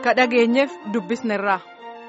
ka dhageenyeef dubbisnerraa.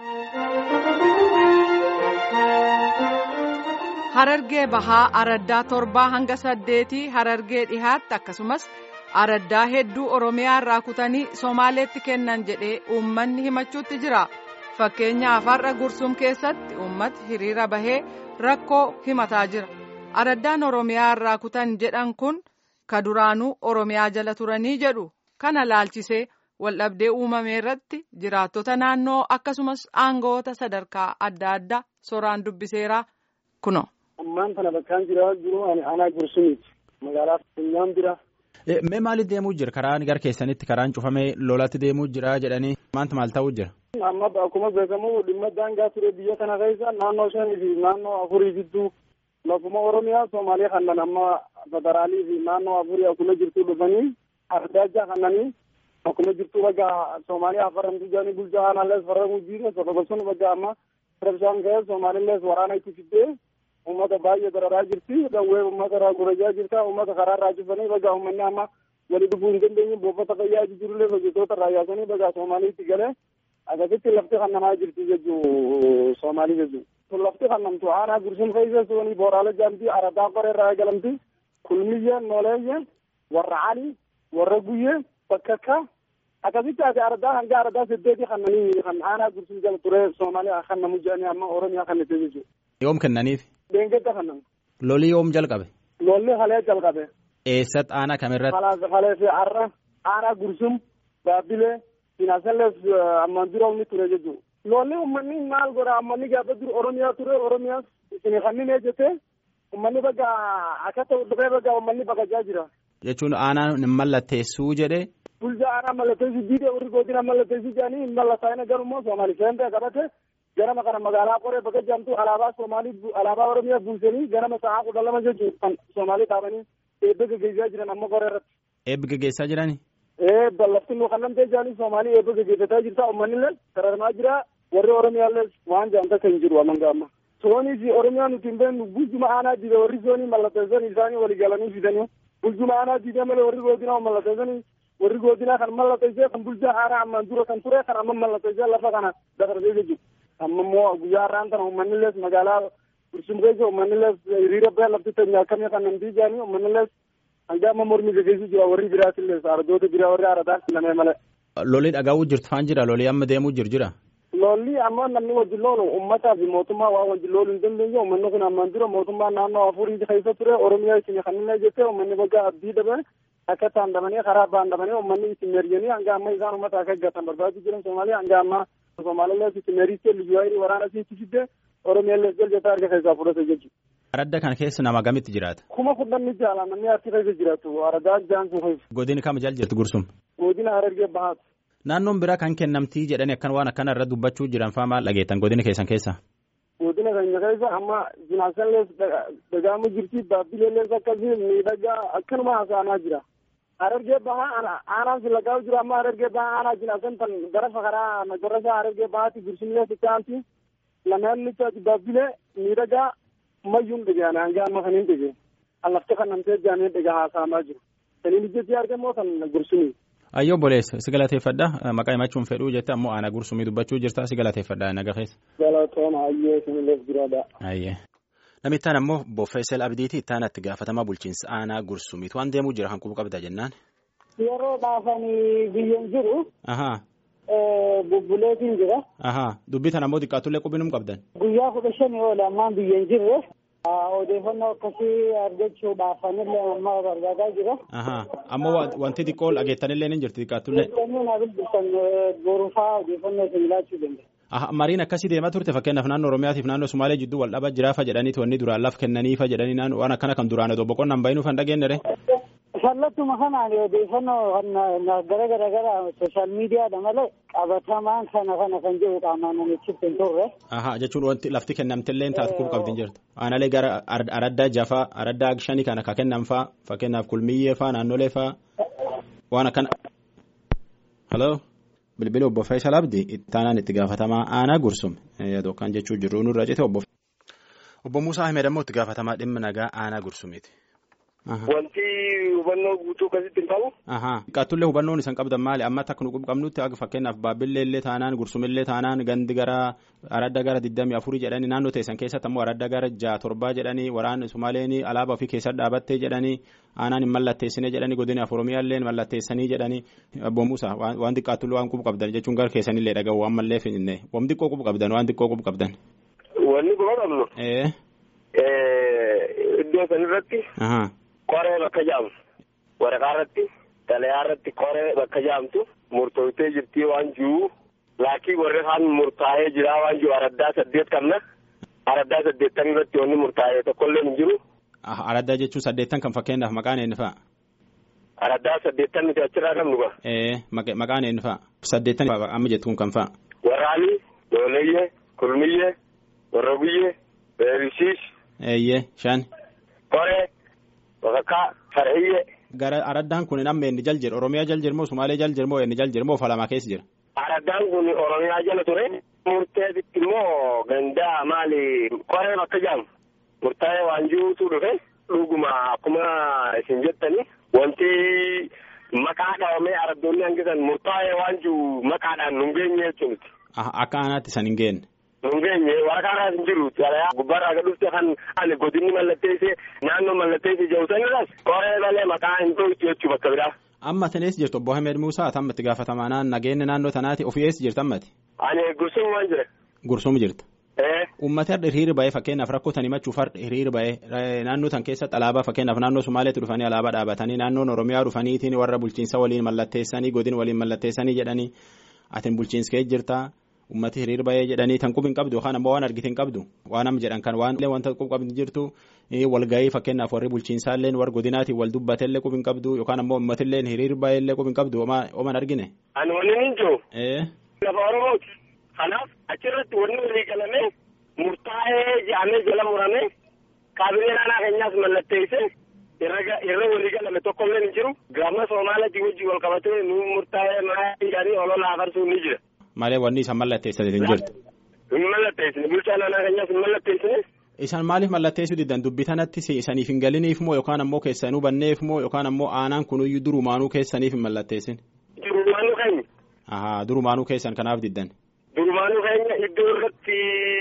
Harargee bahaa araddaa torbaa hanga saddeetii harargee dhihaatti akkasumas araddaa hedduu oromiyaa irraa kutanii somaaleetti kennan jedhee uummanni himachuutti jira. Fakkeenyaaf har'a gursum keessatti uummati hiriira bahee rakkoo himataa jira. Araddaan oromiyaa irraa kutan jedhan kun ka duraanuu oromiyaa jala turanii jedhu kana laalchisee waldhabdee uumame irratti jiraattota naannoo akkasumas aangoota sadarkaa adda addaa soraan dubbiseera kuno. ammaan kana bakkaan jira jiru ani aanaa gursumiiti magaalaa funyaan bira. Mee maaliif deemuu jira karaan gara keessanitti karaan cufamee lolatti deemuu jira jedhanii maanta maal ta'uu jira. Amma akkuma beekamu dhimma daangaa ture biyya kana keessa naannoo shanii fi naannoo afurii gidduu lafuma Oromiyaa Somaaliyaa kannan amma federaalii fi naannoo afurii akkuma jirtu dhufanii ardaajaa kannanii akkuma jirtu baga Somaaliyaa afaramtu jaanii bulchaa aanaallees faramuu jiire sababa sun baga amma rabshaan ka'e Somaaliillees waraana itti fiddee ummata baay'ee dararaa jirti dhawwee ummata irraa gurajaa jirta ummata karaa irraa cufanii baga uummanni amma wali dhufuu hin dandeenye buufata fayyaa jirullee hojjettoota irraa yaasanii baga Somaaliitti galee akkasitti lafti kannamaa jirti jechuu Soomaalii jechuu. Kun lafti kannamtu aanaa gursum keessa soonii booraalee jaamti aradaa qoree irraa eegalamti kulmiyyee nooleeyye warra cali warra guyyee bakka akka akkasitti ati aradaa hanga aradaa saddeeti kannanii kan aanaa gursum jala ture Soomaalii kannamu jedhanii amma Oromiyaa kannite jechuudha. Yoom kennaniif? Deengedda kannamu. Lolli yoom jalqabe? Lolli halee jalqabe. Eessatti aanaa kamirratti? Halee fi har'a aanaa gursum baabbilee Finaasallees ammaan dura inni ture jechuudha. Lolli uummanni maal godha ammanni gaafa dura Oromiyaa ture Oromiyaas isin kanneen jettee uummanni bakka akka ta'u dhufee bakka uummanni baqachaa jira. Jechuun aanaan mallatteessuu jedhee. Bulchaa aanaa mallatteessuu diidee warri godina mallatteessuu jedhanii hin mallattaa'ina garummaa Soomaalii seentee qabate ganama kana magaalaa qoree bakka jaamtu alaabaa Soomaalii alaabaa Oromiyaa buusanii ganama sa'aa kudha lama jechuun kan Soomaalii dhaabanii eebba gaggeessaa jiran amma qoree irratti. Eebbi gaggeessaa jirani? ee ballafti nu kannamtee jaanii Soomaalii eebba gaggeeffataa jirta uummanni sararamaa jira warri Oromiyaallee waan jaamta kan jiru amanga amma. Soonii fi Oromiyaa nuti hin beeknu bulchuma aanaa diide warri soonii mallatteessan isaanii walii galanii fidanii bulchuma aanaa diide malee warri godinaa mallatteessanii warri godinaa kan mallatteessee kan bulchaa aanaa ammaan dura kan ture kan amma mallatteessee lafa kana dabarsee jechuudha. Amma immoo guyyaa har'aan kana uummanni magaalaa Gursum keessa uummanni hiriira ba'ee lafti teenyaa akkamii kan namtii jaanii uummanni hanga amma mormi gaggeessu jira warri biraatillee ardoota biraa warri aradaa filamee malee. Lolli dhagaa'uu jirtu faan jira lolli amma deemuu jiru jira. Lolli amma namni wajjin loolu uummataa fi mootummaa waa wajjin looluu hin dandeenye uummanni kun ammaan dura mootummaa naannoo afurii keessa ture Oromiyaa isin kanneen jettee uummanni bakka abdii dhabe akka taandamanii karaa baandamanii uummanni isin meerjanii hanga amma isaan uummata akka gatan barbaadu jiran Somaaliyaa hanga amma Somaaliyaa isin meeriistee liyyuu waraana isin fidde Oromiyaallee jaljataa arga keessaa fudhate jechuudha. Aradda kana keessa nama gamitti jiraata? Kuma kudhanni jaala namni achi keessa jiraatu aradaa jaansu keessa. Godina kam jala jirti gursum? Godina Harargee Bahaati. Naannoon biraa kan kennamtii jedhanii akkan waan akkana irra dubbachuu jiran faa maal dhageettan godina keessan keessa? Godina keenya keessa amma jinaasallees dagaamu jirti baabbileellees akkasii miidhagaa akkanuma haasa'amaa jira. Harargee Bahaa aanaan silaqaa jira amma Harargee Bahaa aanaa jinaasan tan gara fakaraa magarasa Harargee Bahaati gursumlees itti lameen lichaati baabbilee miidhagaa mayyuun dhaga'an hanga amma kan hin dhaga'e. Allafte kan namtee jaanee dhagaa haasa'amaa jiru. Saniin ijjeetii argamoo kan gursumii. Ayyoo boleessa si galateeffadha maqaa himachuun fedhuu jette ammoo aanaa gursumii dubbachuu jirta si galateeffadha naga keessa. Galatooma ayyee isinillees jiraadha. Ayyee. Namittaan ammoo Boffeesel Abdiiti ittaan itti gaafatamaa bulchiinsa aanaa gursumiitu waan deemuu jira kan qubu qabda jennaan. Yeroo dhaafanii biyyan jiru. Ahaa. Bubbuleetiin jira. Ahaa dubbii tan ammoo xiqqaatullee qubinum qabdan. Guyyaa kudha shanii oola ammaan biyyan jirre. Odeeffannoo akkasii argachuudhaaf anillee amma barbaadaa jira. Ahaa ammoo wanti xiqqoo dhageettanillee ni jirti xiqqaatullee. Odeeffannoo na dubbiftan boruufaa odeeffannoo isin laachuu danda'a. Aha mariin akkasii deemaa turte fakkeenyaaf naannoo Oromiyaatiif naannoo Sumaalee jidduu wal dhabaa jiraafa jedhaniiti wanni duraan laf kennaniifa jedhanii waan akkana kan duraan otoo boqonnaan bahinuu kan dhageenyere. Sallattuma kanaan odeeffannoo gara gara gara sooshaal miidiyaadha malee qabatamaan kana kana kan jiru qaamaan namichitti hin turre. Ahaa jechuun wanti lafti kennamtillee taatu quba qabdi jirtu. Aanaalee gara araddaa jafaa araddaa shanii kana ka kennan faa fakkeenyaaf kulmiyyee faa naannolee faa waan akkana. Haloo. bilbila obbo Faayisal Abdi ittaanaan itti gaafatamaa aanaa gursum yookaan jechuu jirru nurra cite obbo. Obbo Muusaa Ahmed ammoo itti gaafatamaa dhimma nagaa aanaa gursumiiti. Wanti hubannoo guutuu akkasitti hin qabu. Qaatullee hubannoon isan qabdan maali amma akka nu qabnutti akka fakkeenyaaf baabbillee illee taanaan gursumillee taanaan gandi gara aradda gara digdamii afurii jedhanii naannoo teessan keessatti ammoo aradda gara ja'a torbaa jedhanii waraan sumaaleen alaabaa ofii keessa dhaabattee jedhanii aanaan hin mallatteessine jedhanii godina oromiyaallee mallatteessanii jedhanii abbo Musa waan xiqqaatullee waan qubu qabdan jechuun gara keessanillee dhaga'u waan mallee finne waan xiqqoo qubu qabdan waan xiqqoo qubu qabdan. Wanni quba qabnu. Iddoo sanirratti. Qoree bakka jaamtu waraqaa irratti xalayaa irratti qoree bakka jaamtu murtooftee jirtii waan jiru laakii warri kaan murtaa'ee jira waan jiru araddaa saddeet qabna araddaa saddeettan irratti wanni murtaa'ee tokkollee hin jiru. Araddaa jechuun saddeettan kan fakkeenyaaf maqaan eenyu fa'a? Araddaa saddeettan nuti achirraa qabnu ba. Maqaan eenyu fa'a? Saddeettan amma jettu kun kan fa'a? Waraali, Dooleyyee, Kulmiyyee, Warrobiyyee, Beerisiis. Eeyyee, shan. Qoree. Bakakkaa Farhiyyee. Gara araddaan kun amma inni jal jira Oromiyaa jal jirmoo Sumaalee jal jirmoo inni jal jirmoo Falamaa keessa jira. Araddaan kun Oromiyaa jala ture. Murteetitti immoo gandaa maali qoree bakka jaamu. Murtaa'ee waan jiruutu dhufe dhuguma akkuma isin jettani wanti maqaa dhahamee araddoonni hangisan murtaa'ee waan jiru maqaadhaan nu hin geenye jechuuti. Akka aanaatti san hin geenne. Nun geenye waraqaa irraas hin jiru. Gubbaarraa gad dhufte kan ani godinni mallatteessee naannoo mallatteessee jiru sanirraas qoree malee maqaa hin tolchu jechuu bakka biraa. Amma tanees jirtu obbo Ahmed Muusaa amma itti gaafatamaa nageenya naannoo tanaati ofii eessa jirta ammati? Ani gursuma waan jira. Gursuma jirta. Uummata har'a hiriira ba'ee fakkeenyaaf rakkoo tan himachuuf har'a hiriira ba'ee naannoo tan keessatti alaabaa fakkeenyaaf naannoo Sumaaleetti dhufanii alaabaa dhaabatanii naannoon Oromiyaa dhufaniitiin warra bulchiinsa waliin mallatteessanii godin waliin mallatteessanii jedhanii atin bulchiinsa kee jirtaa. ummati hiriir ba'ee jedhanii tan qub hin qabdu yookaan ammoo waan argite hin qabdu waan amma jedhan kan waan wanta qub qabdi jirtu walgahii fakkeenyaaf warri bulchiinsaallee warra godinaatiin wal dubbateellee qub hin qabdu yookaan ammoo ummatillee hiriir ba'eellee qub hin qabdu ooman argine. Ani wanni hin jiru. Lafa Oromooti. Kanaaf achirratti wanni walii galamee murtaa'ee jedhamee jala muramee kaabinee naannoo keenyaas mallatteessee irra walii galame tokkollee hin jiru. Gama Soomaalaatiin wajjin wal qabatee nu murtaa'ee maa jedhanii olola afarsuun ni jira. Malee wanni isaan mallatteessanii hin jirtu. Hin mallatteessine bulchaa naannoo keenyaas hin mallatteessine. Isaan maaliif mallatteessuu diddan dubbii tanatti isaniif hin galiniif moo yookaan ammoo keessanuu banneef moo yookaan ammoo aanaan kunuyyuu durumaanuu keessaniif hin mallatteessin. Durumaanuu keenya. Ahaa durumaanuu keessan kanaaf diddan. Durumaanuu keenya iddoo irratti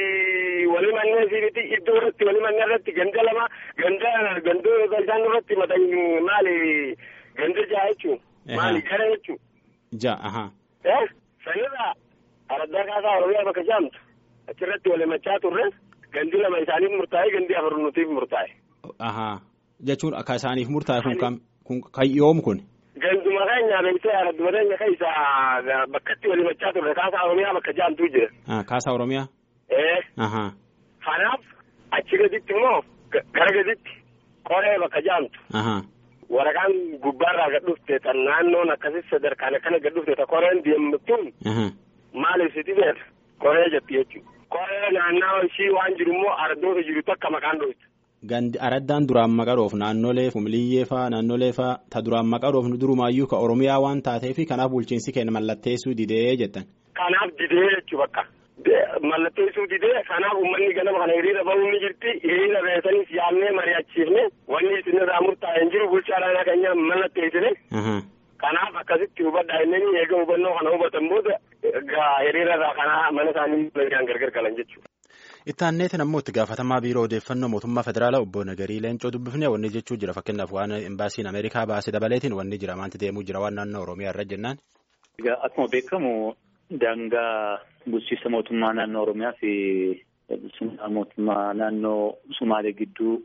walii mannee siibiti iddoo irratti walii mannee irratti ganda lama ganda gandoo gandaan irratti matan maali ganda ja'a jechuun. Maali gara jechuun. Ja'a ahaa. Sanirraa araddaa kaasaa Oromiyaa bakka jaamtu achirratti wal himachaa turre gandi lama isaaniif murtaa'e gandi afur nutiif murtaa'e. Ahaa jechuun akka isaaniif murtaa'e kun kam kun kan yoom kun. Ganduma keenya beeksisa aradduma keenya keessa bakkatti wal himachaa turre kaasaa Oromiyaa bakka jaamtuu jira. Kaasaa Oromiyaa. Ee. Ahaa. Kanaaf achi gaditti immoo gara gaditti qoree bakka jaamtu. Ahaa. waraqaan gubbaarraa gad dhufte tan naannoon akkasii sadarkaan akkana gad dhufte ta koreen deemtuun maaliif siti feeta koree jetti jechuudha. Koree naannawaa ishii waan jiru immoo araddoota jiru takka maqaan dhooftu. Gandi araddaan duraan maqaroof naannolee fumiliyyee faa naannolee faa ta duraan maqaroof durumaayyuu ka Oromiyaa waan taateef kanaaf bulchiinsi keenya mallatteessuu didee jettan. Kanaaf didee jechuu bakka. mallatteessuu didee kanaaf uummanni ganama kana hiriira ba'uun ni jirti hiriira beesaniif yaadnee mari'achiifne wanni isinirraa murtaa'e hin jiru bulchaa naannoo keenya mallatteessine. Kanaaf akkasitti hubadhaa inni eega hubannoo kana hubatan booda hiriirarraa kana mana isaanii gargar galan jechuudha. Itti aanneetiin ammoo itti gaafatamaa biiroo odeeffannoo mootummaa federaalaa obbo Nagarii Leencoo dubbifne wanni jechuu jira fakkeenyaaf waan imbaasiin Ameerikaa baase dabaleetiin wanni jira maanti deemuu jira waan naannoo Oromiyaa irra jennaan. Akkuma beekamu daangaa bulchiinsa mootummaa naannoo Oromiyaa fi bulchiinsa mootummaa naannoo Sumaalee gidduu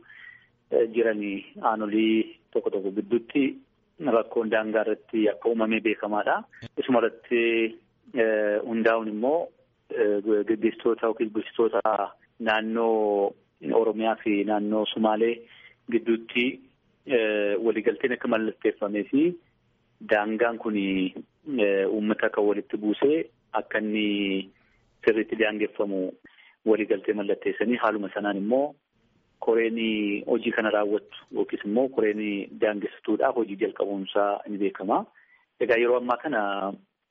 jiranii aanolii tokko tokko gidduutti rakkoon daangaa irratti akka uumamee beekamaadha. Isuma irratti hundaa'uun immoo gaggeessitoota yookiin bulchitoota naannoo Oromiyaa fi naannoo Sumaalee gidduutti waliigalteen akka mallatteeffamee fi daangaan kun uummata kan walitti buusee akka inni sirriitti daangeffamu waliigaltee mallatteessanii haaluma sanaan immoo koreen hojii kana raawwattu yookiis immoo koreen daangessituudhaaf hojii jalqabuunsaa ni beekama. Egaa yeroo ammaa kana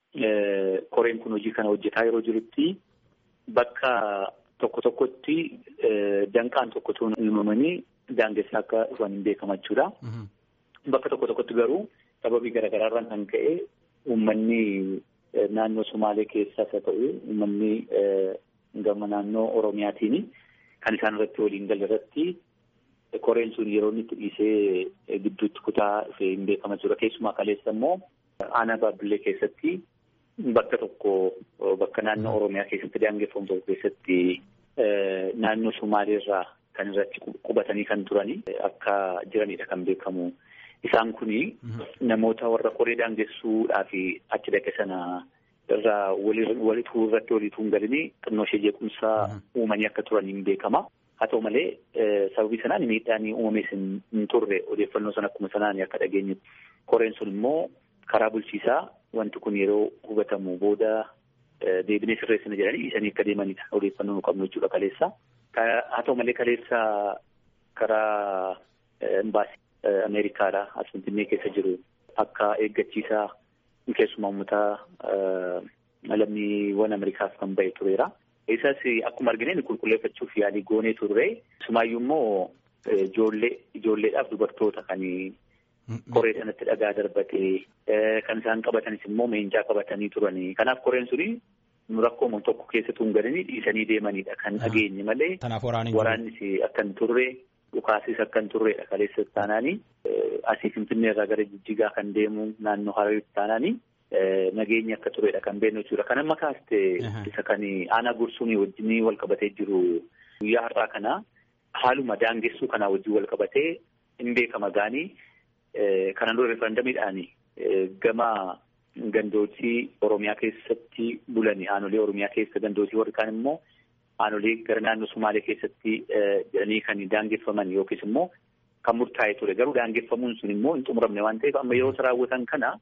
koreen kun hojii kana hojjetaa yeroo jirutti bakka tokko tokkotti danqaan tokkotu uumamanii daangessaa akka dhufan hin beekama jechuudha. Bakka tokko tokkotti garuu sababii garaagaraarraan kan ka'e uummanni naannoo Sumaalee keessaas haa ta'u uummanni gama naannoo Oromiyaatiin kan isaan irratti waliin galle irratti koreen sun yeroo inni itti dhiisee gidduutti kutaa dhufee hin beekama jechuudha. Keessumaa kaleessa immoo aanaa baabbillee keessatti bakka tokko bakka naannoo Oromiyaa keessatti daangeffamu tokko keessatti naannoo Sumaaleerraa kan irratti qubatanii kan turani akka jiranidha kan beekamu. Isaan kuni namoota warra koree daangessuudhaa fi achi dhaqe sana irraa walituu irratti walituu hin galini xinnoo ishee jeequmsaa uumanii akka turan hin beekama. Haa ta'u malee sababii sanaan miidhaan uumamees hin turre odeeffannoo sana akkuma sanaan akka dhageenyu. Koreen sun immoo karaa bulchiisaa wanti kun yeroo hubatamu booda deebinee sirreessina jedhanii dhiisanii akka deemanidha odeeffannoo nu qabnu jechuudha kaleessa. Haa ta'u malee kaleessa karaa imbaasii Ameerikaadha as Finfinnee keessa jiru akka eeggachiisaa keessumaa uummataa lammiiwwan Ameerikaaf kan ba'e tureera. Isas akkuma argine qulqulleeffachuuf yaalii goonee turre. Sumaayyuu immoo ijoollee ijoolleedhaaf dubartoota kan koree sanatti dhagaa darbatee kan isaan qabatanis immoo meencaa qabatanii turanii. Kanaaf koreen suni nu rakkoo tokko keessattuu hin galanii dhiisanii deemanidha kan dhageenye malee. Waraannis akka hin turre dhukaasis akka hin turredha kaleessa taanaanii asii Finfinnee irraa gara Jijjigaa kan deemu naannoo Harawitti taanaanii. Nageenyi akka turedha kan beeknu jechuudha. Kan amma kaaste isa kan aanaa gursuun wajjin wal qabatee jiru guyyaa har'aa kana haaluma daangessuu kanaa wajjin wal qabatee hin beekama gaanii kanan dura referendamiidhaan gama gandootii Oromiyaa keessatti bulanii aanolee Oromiyaa keessa gandootii warri kaan immoo aanolee gara naannoo Sumaalee keessatti jedhanii kan daangeffaman yookiis immoo kan murtaa'e ture. Garuu daangeffamuun sun immoo hin xumuramne waan ta'eef amma yeroo raawwatan kana.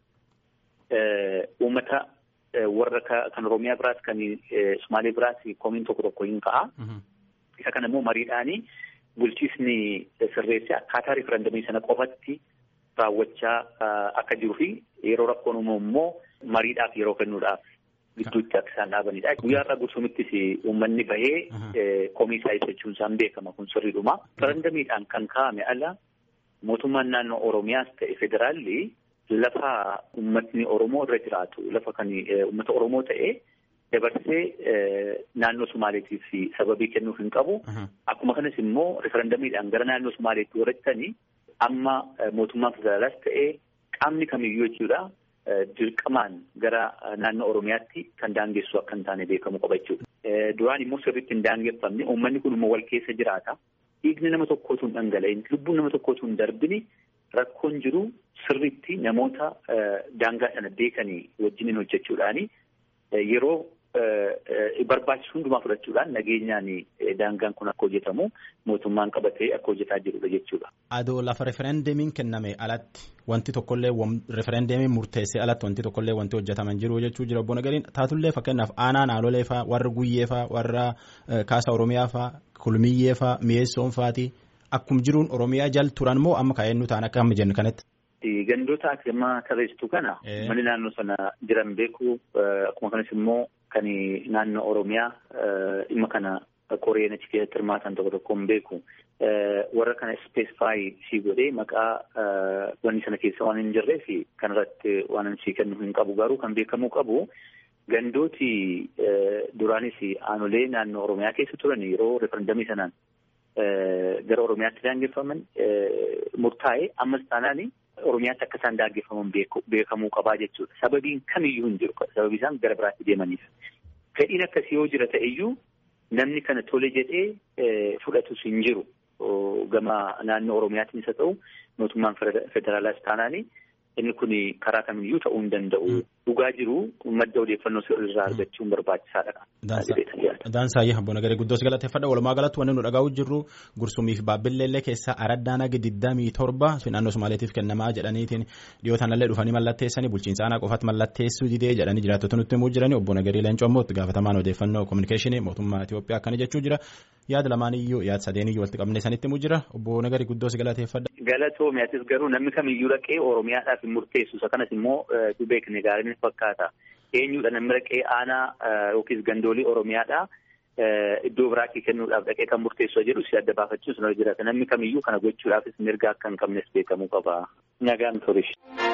Uummata warra kan Oromiyaa biraas kan Sumaalee biraas komiin tokko tokko hin ka'a. Isa kana immoo mariidhaanii bulchiisni sirreessee akkaataa riferendamii sana qofatti raawwachaa akka jiruu fi yeroo rakkoon uumamu immoo mariidhaaf yeroo kennuudhaaf gidduutti akka isaan dhaabanidha. Guyyaa irraa gursumittis uummanni bahee komii isaa ibsachuun isaan beekama kun sirriidhuma. Riferendamiidhaan kan kaa'ame ala mootummaan naannoo Oromiyaas ta'e federaalli. Lafa uummatni Oromoo irra jiraatu lafa kan uummata Oromoo ta'e dabarsee naannoo Sumaaleetiif sababii kennuuf hin qabu. Akkuma kanas immoo referendamiidhaan gara naannoo Sumaaleetti warrattanii amma mootummaan federaalaas ta'e qaamni kamiyyuu jechuudha dirqamaan gara naannoo Oromiyaatti kan daangessu akka hin taane beekamu qaba jechuudha. Duraan immoo sirriitti hin daangeffamne uummanni kun immoo wal keessa jiraata. Dhiigni nama tokkootu hin dhangala'in lubbuun nama tokkootu hin darbini. Rakkoon jiru sirriitti namoota daangaa sana beekanii wajjiniin hojjechuudhaani yeroo barbaachisu hundumaa fudhachuudhaan nageenyaan daangaan kun akka hojjetamu mootummaan qabatee akka hojjetaa jirudha jechuudha. Adoo lafa referendamiin kenname alatti wanti tokkollee referendamiin murteessee alatti wanti tokkollee wanti hojjetaman jiru jechuu jira obbo Nagariin taatullee fakkeenyaaf aanaa naalolee faa warra guyyee faa warra kaasa oromiyaa faa kulmiyyee faa mi'eessoon faati. Akkuma jiruun Oromiyaa jal turan moo amma kaa'ennu ta'an akka amma jennu kanatti. Gandoota akkuma tarreessitu kana manni naannoo sana jiran beeku akkuma kanas immoo kan naannoo Oromiyaa dhimma kana koreen achi keessatti hirmaatan tokko tokko hin beeku. Warra kana ispeesifaayi sii godhee maqaa wanni sana keessa waan hin jirree fi kanarratti waan sii kennu hin qabu garuu kan beekamuu qabu. Gandooti duraanis aanolee naannoo Oromiyaa keessa turan yeroo referendamii sanaan. Gara Oromiyaatti daangeffaman murtaa'e ammas taanaan Oromiyaatti akka isaan daangeffaman beekamuu qabaa jechuudha. Sababiin kamiyyuu hin jiru. Sababii isaan gara biraatti deemaniif. Fedhiin akkasii yoo jira ta'eyyuu namni kana tole jedhee fudhatus hin jiru. Gama naannoo Oromiyaattis haa ta'u mootummaan federaalaas taanaani inni kun karaa kamiyyuu ta'uu hin danda'u. Dhugaa jiru madda odeeffannoo irraa argachuun barbaachisaadha. Daansaayyi Abbo Nagaree guddoos galateeffadha. Walumaa galatti wanni nu dhagahu jirru gursumiif baabilleellee keessaa araddaan hagi digdamii torba naannoo Somaaleetiif kennamaa jedhaniitiin dhiyootaan illee dhufanii mallatteessanii bulchiinsa aanaa qofatti mallatteessuu didee jedhanii jiraattota nutti himuu jiranii obbo Nagaree Leencoo immoo itti gaafatamaan odeeffannoo kominikeeshinii mootummaa Itoophiyaa akkana jechuu jira. Yaada lamaaniyyuu yaada sadeeniyyuu walitti qabnee sanitti himuu jira. Obbo Nagaree guddoos galateeffadha. Galatoomiyatis garuu namni kamiyyuu dhaqee Oromiyaadhaaf hin murteessu. Isa kanas immoo du beekne gaariin fakkaata. Eenyudha namni dhaqee aanaa yookiis gandoolii Oromiyaadhaa iddoo biraatti kennuudhaaf dhaqee kan murteessu jiru si adda baafachuus ni jiraata namni kamiyyuu kana gochuudhaafis mirga akka hin qabnes beekamuu qaba. Nagaan turishi.